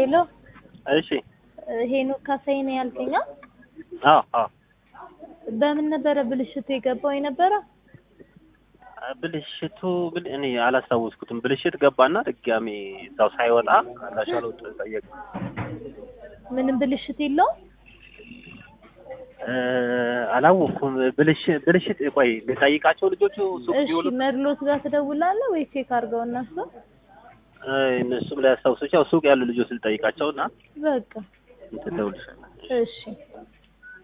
ሄሎ እሺ ሄኖክ ካሳይ ነው ያልከኝ? አ? አዎ አዎ በምን ነበረ ብልሽቱ የገባው የነበረው? ብልሽቱ ብል እኔ አላስታወስኩትም። ብልሽት ገባና ድጋሜ እዛው ሳይወጣ አላሻለው ጠየቅ ምንም ብልሽት የለውም? አላወቅኩም። ብልሽት ብልሽት ቆይ ልጠይቃቸው ልጆቹ ሱቅ እሺ ቢውሉ መድሎት ጋር ትደውላለህ ወይ ቼክ አድርገው እነሱ? እነሱም ላይ ያስታውሱ ያው ሱቅ ያሉ ልጆች ልጠይቃቸው እና በቃ እንትን እደውልልሻለሁ። እሺ